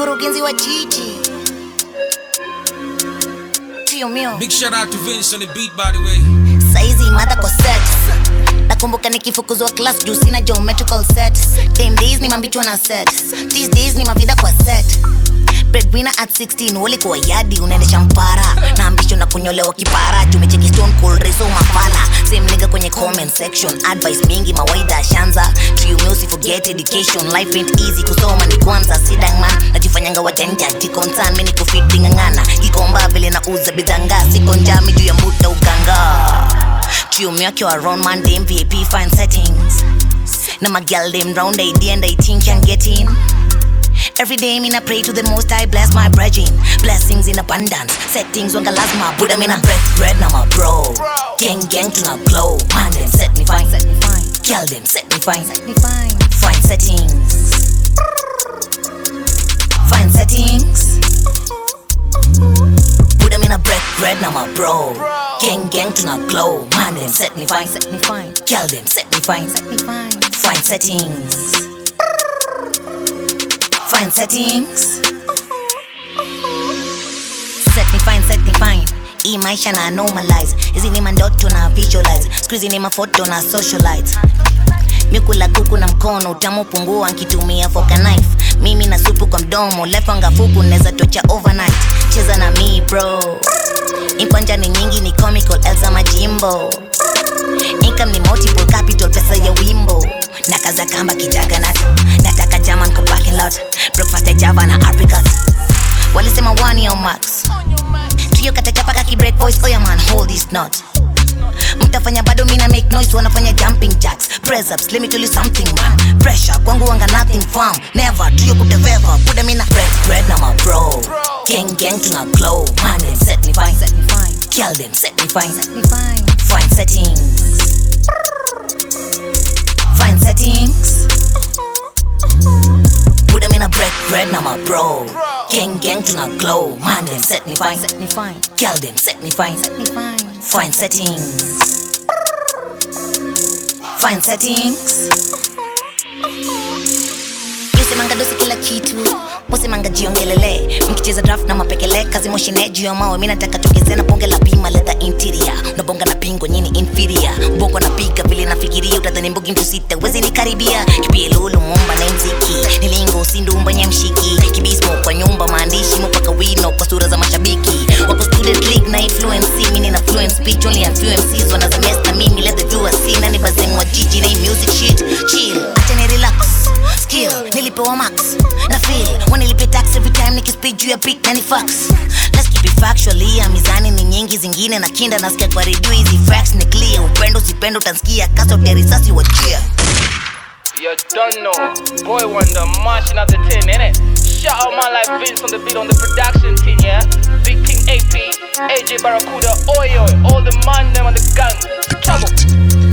mkurugenzi wa jiji tio mio Big shout out to Vince on the beat, by the way. saizi mada kwa set nakumbuka nikifukuzwa class juu sina geometrical set Them days ni mambichwa na set these days ni mavida kwa set breadwinner at 16 walikuwa yadi unaendesha mpara na ambisho na kunyolewa kipara tumecheki stone cold reso mafala same nigga kwenye comment section advice mingi mawaida shanza triumeusi forget education life ain't easy kusoma ni kwanza sidangman najifanyanga wajanja tikonsan mini kufidingangana kikomba vile na uza bidhanga siko njami juu ya muda uganga Trium yake wa round man dem VIP fine settings na magal dem round idea and I think can get in Every day mina pray to the most I bless my brethren Blessings in abundance Settings wanga lazima Buddha mina bread bread na my bro Gang gang tuna glow Man them set me fine set me fine Girl them set me fine set me fine Fine settings Fine settings Buddha mina bread bread na my bro Gang gang tuna glow Man them set me fine set me fine Girl them set me fine set me fine Fine settings Fine settings Set me fine, set me fine hii maisha na normalize hizi ni mandoto na visualize skuizi ni mafoto na socialize mikula kuku na mkono utamu pungua nkitumia foka knife mimi na supu kwa mdomo lefanga fuku neza tocha overnight cheza na mi bro impanja ni nyingi ni comical elsa majimbo income ni multiple capital pesa ya wimbo na kaza kamba kijaganat nataka jaman kwa parking lot breakfast ya java na apricot walisema one yo max trio katachapaka kibreak voice oya man hold this knot mtafanya bado mina make noise wanafanya jumping jacks press ups let me tell you something man pressure kwangu wanga nothing firm never trio kuteveva buda mina bread bread na my bro gang gang tuna glow man them set me fine set me fine kill them set me fine set me fine fine settings fine settings Put them in a bread, bread, now my bro. Gang, gang, tuna glow. Man, them set me fine, set me fine. Girl, them set me fine, set me fine. Fine settings. Fine settings. Yusemanga dosi kila kitu Musemanga jiongelele Mkicheza draft na mapekele Kazi moshine juu ya mawe Mina nataka togeze na bonge la bima Leather interior Unabonga na pingo nyini inferior Bongo na piga vile nafikiria Utadhani mbugi mtu sita Wezi nikaribia Kipie lulu mumba na mziki Nilingo sindumba nye mshiki Kibismo kwa nyumba maandishi Mupaka wino kwa sura za mashabiki Wako student league na influence Mini na fluent speech Only a few MCs Wana za mesta mimi Let the viewers see Nani bazeng wa jiji Na hii music shit Chill Acha ni relax skill nilipewa max na feel wanilipe tax every time nikispeed juu ya beat na ni fax let's keep it factually ya mizani ni nyingi zingine na kinda nasikia kwa redio hizi facts ni clear upendo usipendo utansikia kasa ya risasi wachia You don't know. Boy Wonder marching out the 10, innit? Shout out man like Vince on the beat on the production team, yeah? Big King AP, AJ Barracuda, Oyo, all the man them on the gun. Trouble.